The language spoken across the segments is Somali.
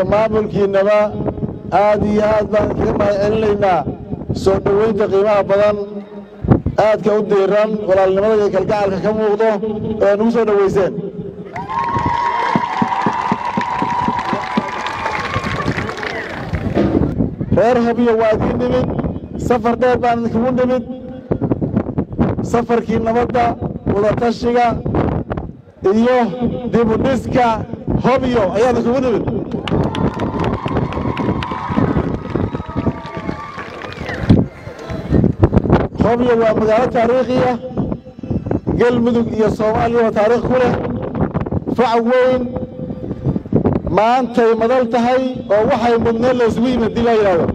maamulkiinnaba aad iyo aad baan kaga mahad celinaynaa soo dhoweynta qiimaha badan aadka u diiran walaalnimada iyo kalgacalka ka muuqdo oo ay nagu soo dhoweyseen reer habyo waa idiin nimid safar dheer baan idinkugu nimid safarkii nabadda wadatashiga iyo dibudhiska hobyo ayaa idinkugu nimid hobyo waa magaalo taariikhi ah galmudug iyo soomaaliya waa taariikh ku leh fac weyn maantay madal tahay oo waxay mudneen la isugu yimid dib laa yidhahdo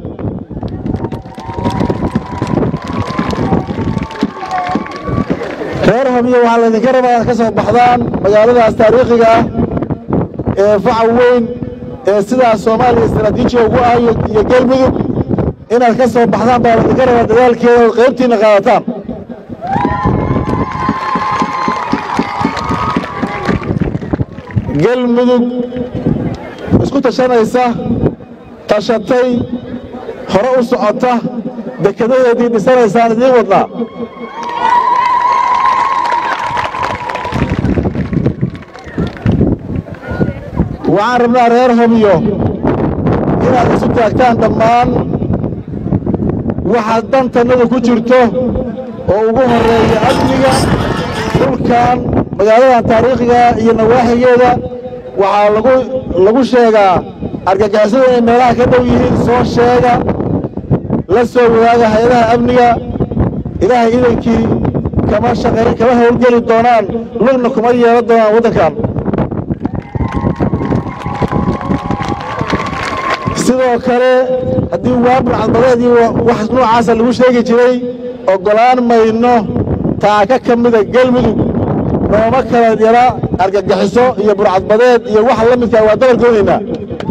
reer hobyo waxaa laydinka rabaa inaad ka soo baxdaan magaaladaas taariikhiga ah ee faca weyn ee sidaas soomaaliya istaraatiijiga ugu ah iyo galmudug inaad ka soo baxdaan baa laydinka rabaa dadaalkeeda ood qaybtiinna qaadataan galmudug isku tashanaysa tashatay hore u socota dekadaheedii dhisanaysaan idiin wadnaa waxaan rabnaa reer hobyo inaad isu taagtaan dhammaan waxaad dantannadu ku jirto oo ugu horreeya amniga dhulkan magaaladan taariikhiga iyo nawaaxigeeda waxaa lagu lagu sheegaa argagixisada inay meelaha ka dhow yihiin soo sheega la soo wadaaga hay-adaha amniga ilaahay idankii kama shaqayn kama howlgeli doonaan lugna kuma yeelan doonaan waddankan sidoo kale haddii waabur cadbadeed iyo wax noocaasa lagu sheegi jiray oggolaan mayno taaka ka mida gelmudug nooma kala yara argagixiso iyo burcadbadeed iyo waxa la midkaa waa dabar goonaynaa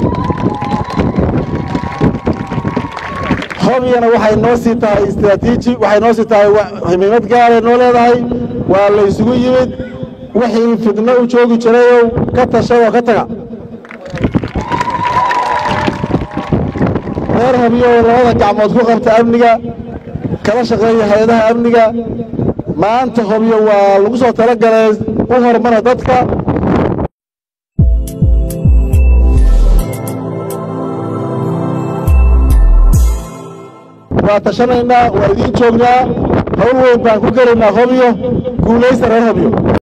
hobyana waxay noo sii tahay istraatiiji waxay noo sii tahay himiimad gaaray noo leedahay waa laysugu yimid wixii fidno u joogi jirayow ka tashadoo ka taga reer habyo labada gacmood ku qabta amniga kala shaqeeya hay-adaha amniga maanta hobyo waa lagu soo tala galay u hormara dadka waa tashanaynaa waa idiin joognaa hawl weyn baan ku gelaynaa hobyo guulaysta reer hobyo